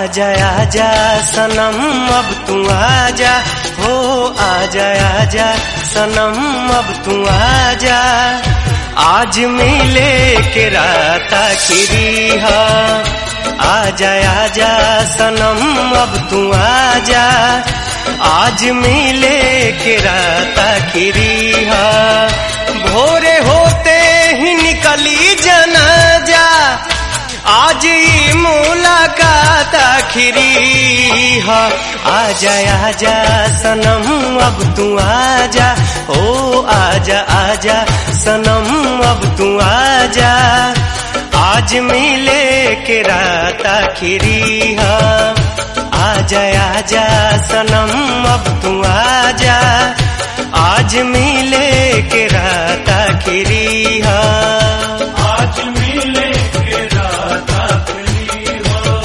आजा आजा सनम अब तू आजा हो आजा आजा सनम अब तू आजा आज मिले के रात आखिरी हा आजा आजा सनम अब तू आजा आज मिले के रात आखिरी हा भोरे होते ही निकली जनाजा आज ये मुलाकात आखिरी हा आजा आजा सनम अब तू आजा ओ आजा आजा सनम अब तू आजा आज मिले के रात आखिरी हा आजा आजा सनम अब तू आजा आज मिले के रात आखिरी हा आज मिले के रात आखिरी हो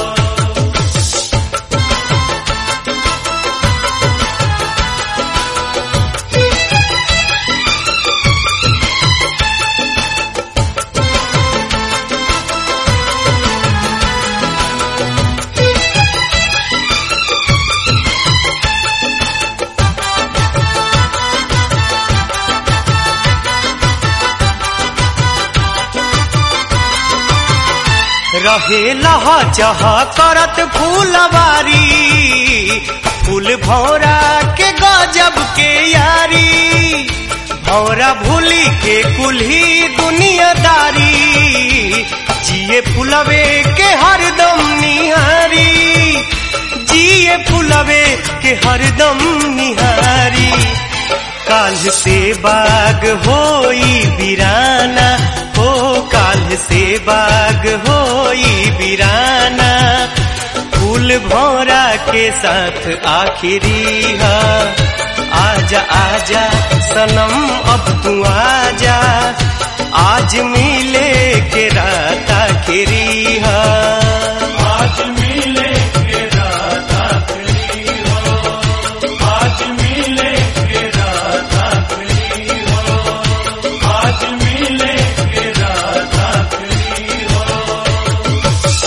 रहे लह चह करत फूलवारी फूल भौरा के गजब के यारी भौरा भूली के कुल्ही दुनियादारी जिए फुलवे के हरदम निहारी जिए फुलवे के हरदम निहारी काल से बाग होई बिराना हो काल से बाग होई बिराना फूल भौरा के साथ आखिरी हा आजा आजा सनम अब तू आजा आज मिले के रात आखिरी हा आज मिले के रात आखिरी हो आज मिले के रात आखिरी हो आज मिले के रात आखिरी हो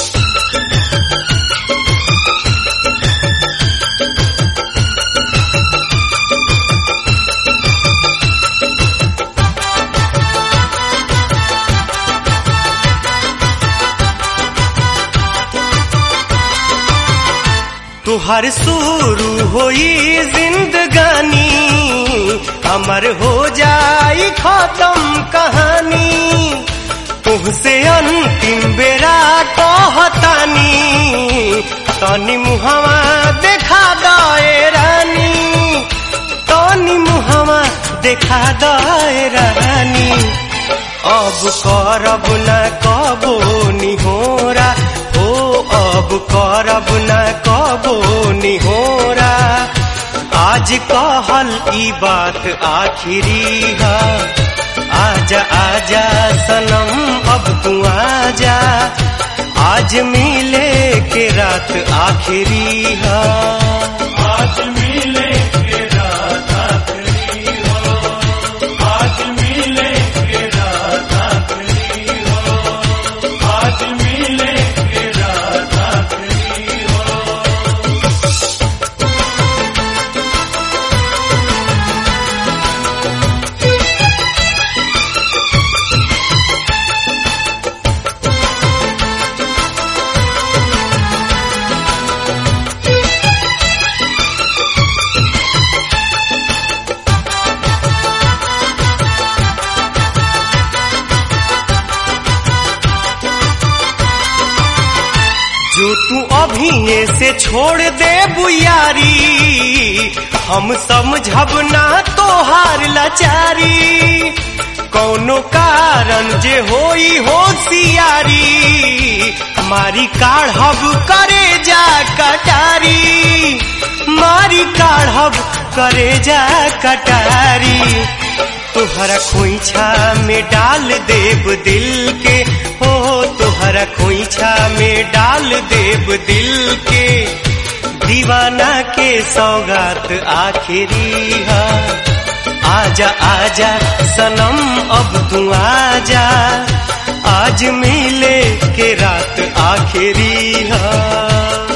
तुहर शुरू होई जिंदगानी अमर हो जाई खत्म कहानी तुहसे अंतिम बेरा कहतानी तनी मुहवा देखा दए रानी तनी मुहवा देखा दए रानी अब करब न कबो निहोरा ओ अब करब न कबो निहोरा आज कहल ई बात आखिरी हा आजा आजा सनम अब तू आजा आज मिले के रात आखिरी हा आज मिले के रात आखिरी हो आज मिले के रात आखिरी हो आज मिले के रात आखिरी हो जो तू अभी से छोड़ दे बुयारी हम समझब ना तोहार लाचारी कौनो कारण जे होई होशियारी मारी काढ़ब करे जा कटारी मारी काढ़ब करे जा कटारी तुहरा खोइछा में डाल देव दिल के हो तुहरा खोइछा में डाल देव दिल के दीवाना के सौगात आखिरी हा आजा आजा सनम अब तू आजा आज मिले के रात आखिरी हा